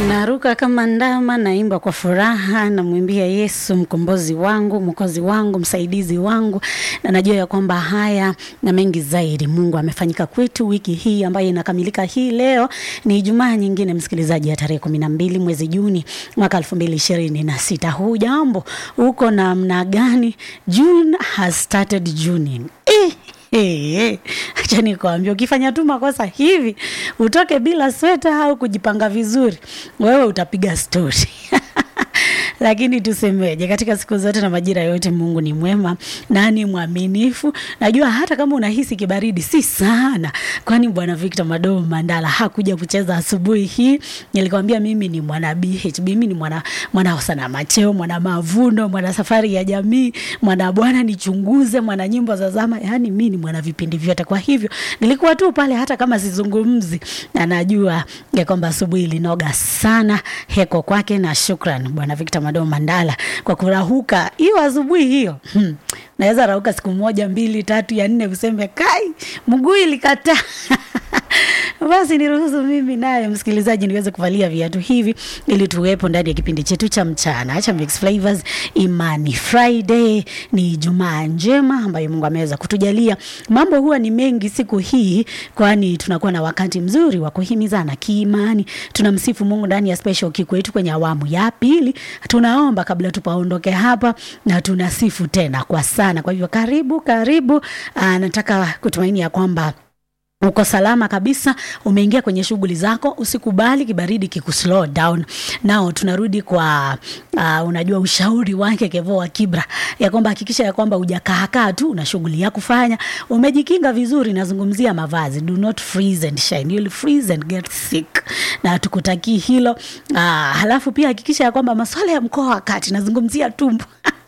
Naruka kama ndama, naimba kwa furaha, namwimbia Yesu mkombozi wangu, mwokozi wangu, msaidizi wangu, na najua ya kwamba haya na mengi zaidi Mungu amefanyika kwetu wiki hii ambayo inakamilika hii leo. Ni Ijumaa nyingine, msikilizaji, ya tarehe kumi na mbili mwezi Juni mwaka elfu mbili ishirini na sita. Huu jambo uko namna gani? June has started Juning. Eh. Hey, hey. Acha nikwambia, ukifanya tu makosa hivi utoke bila sweta au kujipanga vizuri, wewe utapiga stori lakini tusemeje, katika siku zote na majira yote Mungu ni mwema na ni mwaminifu. Najua hata kama unahisi kibaridi si sana, kwani Bwana Victor Madomo Mandala hakuja kucheza asubuhi hii. Nilikwambia mimi ni mwana BHB, mimi ni mwana mwana sana macheo, mwana mavuno, mwana safari ya jamii, mwana Bwana nichunguze, mwana nyimbo za zama, yani mimi ni mwana vipindi vyote. Kwa hivyo nilikuwa tu pale, hata kama sizungumzi, na najua ya kwamba asubuhi ilinoga sana. Heko kwake na shukran Bwana Victor Madomo Mandala kwa kurahuka hiyo asubuhi hiyo. Hmm. Naweza rauka siku moja mbili tatu ya nne useme kai mguu ilikataa. Basi niruhusu mimi naye msikilizaji niweze kuvalia viatu hivi ili tuwepo ndani ya kipindi chetu cha mchana cha Mix Flavors Imani Friday. Ni Jumaa njema ambayo Mungu ameweza kutujalia. Mambo huwa ni mengi siku hii, kwani tunakuwa na wakati mzuri wa kuhimizana kiimani. Tunamsifu Mungu ndani ya special kiko yetu kwenye awamu ya pili. Tunaomba kabla tupaondoke hapa na tunasifu tena kwa sana. Kwa hivyo karibu karibu. Aa, nataka kutumaini ya kwamba uko salama kabisa, umeingia kwenye shughuli zako. Usikubali kibaridi kikuslow down. Nao tunarudi kwa uh, unajua ushauri wake Kevo wa Kibra ya kwamba hakikisha ya kwamba hujakaakaa tu una shughuli ya kufanya, umejikinga vizuri. Nazungumzia mavazi, do not freeze and shine, you'll freeze and get sick, na tukutakii hilo. Uh, halafu pia hakikisha ya kwamba masuala ya mkoa wa kati, nazungumzia tumbo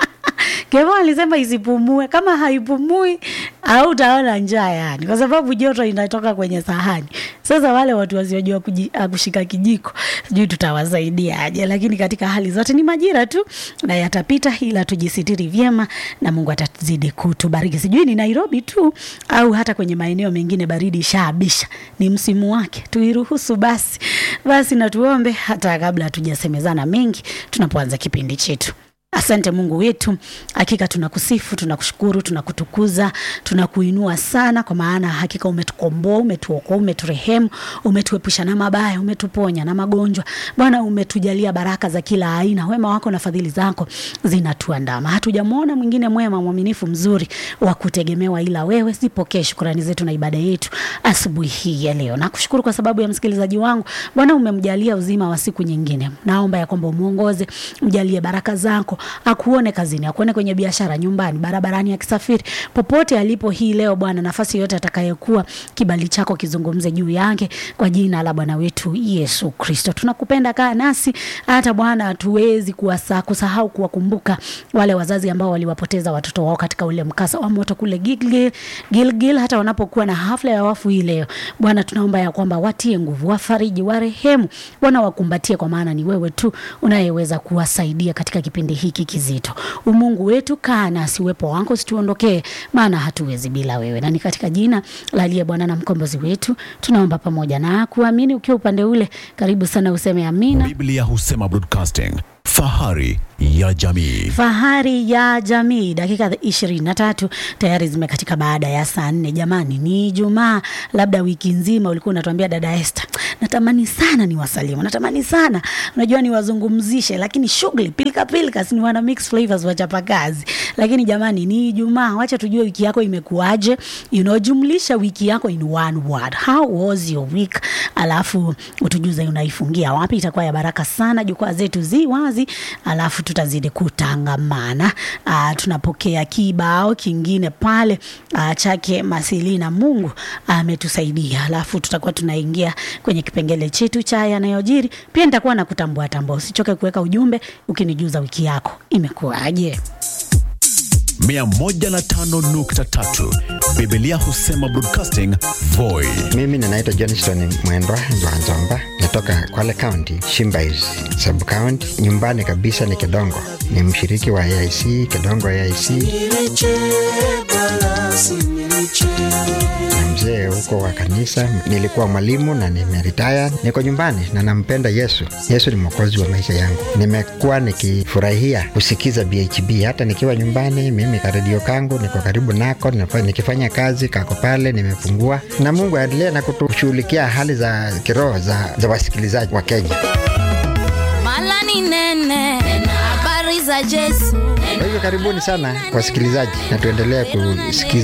Kevo alisema isipumue. Kama haipumui au utaona njaa, yani, kwa sababu joto inatoka kwenye sahani. Sasa wale watu wasiojua kushika kijiko, sijui tutawasaidia aje, lakini katika hali zote ni majira tu na yatapita, ila tujisitiri vyema na Mungu atazidi kutubariki. Sijui ni Nairobi tu au hata kwenye maeneo mengine baridi shaabisha, ni msimu wake, tuiruhusu basi. Basi na tuombe hata kabla hatujasemezana mengi tunapoanza kipindi chetu. Asante Mungu wetu, hakika tunakusifu, tunakushukuru, tunakutukuza, tunakuinua sana, kwa maana hakika umetukomboa, umetuokoa, umeturehemu, umetuepusha na mabaya, umetuponya na magonjwa. Bwana, umetujalia baraka za kila aina, wema wako na fadhili zako zinatuandama. Hatujamwona mwingine mwema, mwaminifu, mzuri wa kutegemewa ila wewe. Zipokee shukrani zetu na ibada yetu asubuhi hii ya leo. Nakushukuru kwa sababu ya msikilizaji wangu Bwana, umemjalia uzima wa siku nyingine. Naomba ya kwamba umuongoze, mjalie baraka zako akuone kazini, akuone kwenye biashara, nyumbani, barabarani, akisafiri, popote alipo hii leo Bwana, nafasi yote atakayekuwa, kibali chako kizungumze juu yake kwa jina la Bwana wetu Yesu Kristo. Tunakupenda, kaa nasi hata Bwana, hatuwezi kuwasa kusahau kuwakumbuka wale wazazi ambao waliwapoteza watoto wao katika ule mkasa wa moto kule Gilgil, Gilgil, hata wanapokuwa na hafla ya wafu hii leo Bwana, tunaomba ya kwamba watie nguvu, wafariji, warehemu, Bwana wakumbatie, kwa maana ni wewe tu unayeweza kuwasaidia katika kipindi hiki kizito. Umungu wetu, kaa nasi, uwepo wako situondokee, maana hatuwezi bila wewe, na ni katika jina la aliye Bwana na mkombozi wetu tunaomba pamoja na kuamini. Ukiwa upande ule, karibu sana, useme amina. Biblia husema broadcasting, fahari ya jamii. Fahari ya jamii. Dakika ishirini na tatu tayari zimekatika baada ya saa nne. Jamani, ni Ijumaa. Labda wiki nzima ulikuwa unatuambia dada Esther, natamani sana ni wasalimu, natamani sana unajua niwazungumzishe, lakini shughuli pilika pilika, si ni wana mix flavors wachapa kazi. Lakini jamani, ni Ijumaa, wacha tujue wiki yako imekuaje. You know, jumlisha wiki yako in one word. How was your week? Alafu utujuze unaifungia wapi, itakuwa ya baraka sana. Jukwaa zetu zi wazi, alafu tutazidi kutangamana. Uh, tunapokea kibao kingine pale uh, chake Masilina. Mungu ametusaidia, uh, alafu tutakuwa tunaingia kwenye kipengele chetu cha yanayojiri. Pia nitakuwa na kutambua tambua, usichoke kuweka ujumbe ukinijuza wiki yako imekuwaje. 105.3 Biblia husema broadcasting Voi. Mimi ninaitwa Johnston Mwendwa Nzwanzomba, natoka Kwale County, Shimbais sub county. Nyumbani kabisa ni Kedongo, ni mshiriki wa AIC Kedongo AIC mzee huko wa kanisa, nilikuwa mwalimu na nimeritaya, niko nyumbani na nampenda Yesu. Yesu ni mwokozi wa maisha yangu. Nimekuwa nikifurahia kusikiza BHB hata nikiwa nyumbani. Mimi karedio kangu niko karibu nako, nafa- nikifanya kazi kako pale, nimefungua na Mungu aendelee na kutushughulikia hali za kiroho za, za wasikilizaji wa Kenya. mala ni nene habari za Yesu Kwa hivyo karibuni sana wasikilizaji, na tuendelee kusikiza